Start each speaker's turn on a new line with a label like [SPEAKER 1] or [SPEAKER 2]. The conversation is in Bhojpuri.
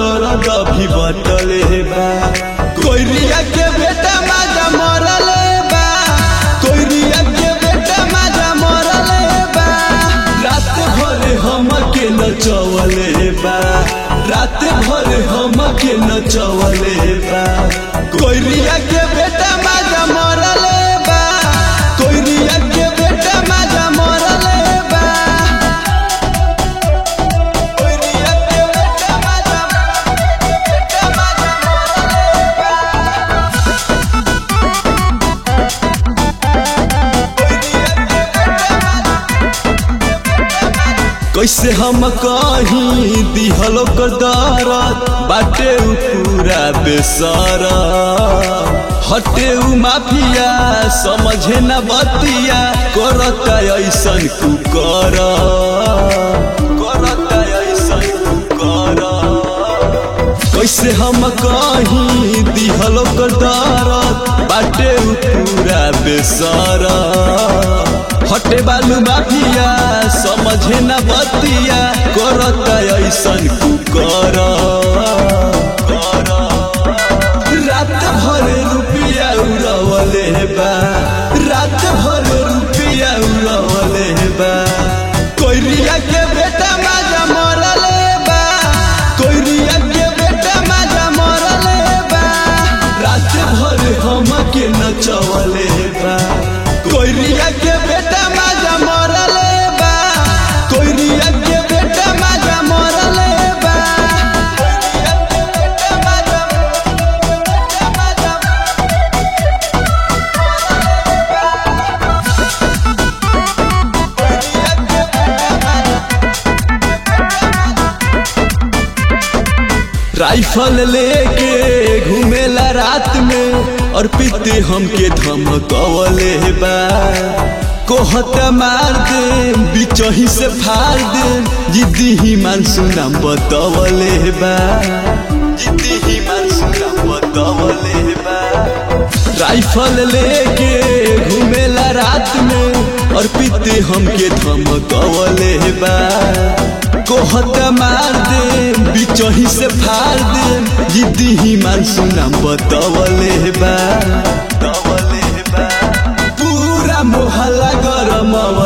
[SPEAKER 1] दर्द भी बटले बा कोइरिया के बेटा माजा मरले बा कोइरिया के बेटा माजा मरले बा रात भर हम के नचवले बा रात भर हम के नचवले बा कोइरिया के बेटा माजा मरले बा कोइरिया के बेटा माजा मरले बा कोइरिया के बेटा माजा बेटा माजा मरले बा कैसे हम कहीं दिहल कर दरद बाटे उ पूरा बेसरा हटे उ माफिया समझे न बतिया करता ऐसन कुकर करता ऐसन कुकर कैसे हम कहीं दिहल कर दरद बाटे उ पूरा बेसरा हटे बालू माफिया समझे न बतिया करता ऐसन कुकर रात भर रुपिया उड़वले बा रात भर रुपिया उड़वले बा कोइरिया के बेटा माजा मरले बा कोइरिया के बेटा माजा मरले बा रात भर हम के नचवले बा कोइरिया के बेटा माजा मरले बा कोइरिया के बेटा माजा मरले बा कोइरिया के बेटा माजा बेटा माजा कोइरिया के बेटा राइफल लेके घूमेला रात में और पीते हमके धमकवले बा कोहत मार दे बिचही से फाड़ दे जिद्दी ही मानसूना बतवले बा जिद्दी ही मानसूना बतवले बा राइफल लेके घूमेला रात में और पीते हमके धमकवले बा कोहत मार दे बिचही से फाड़ दे जिद्दी ही मानसूना बतवले बा तवले बा पूरा मोहल्ला गरम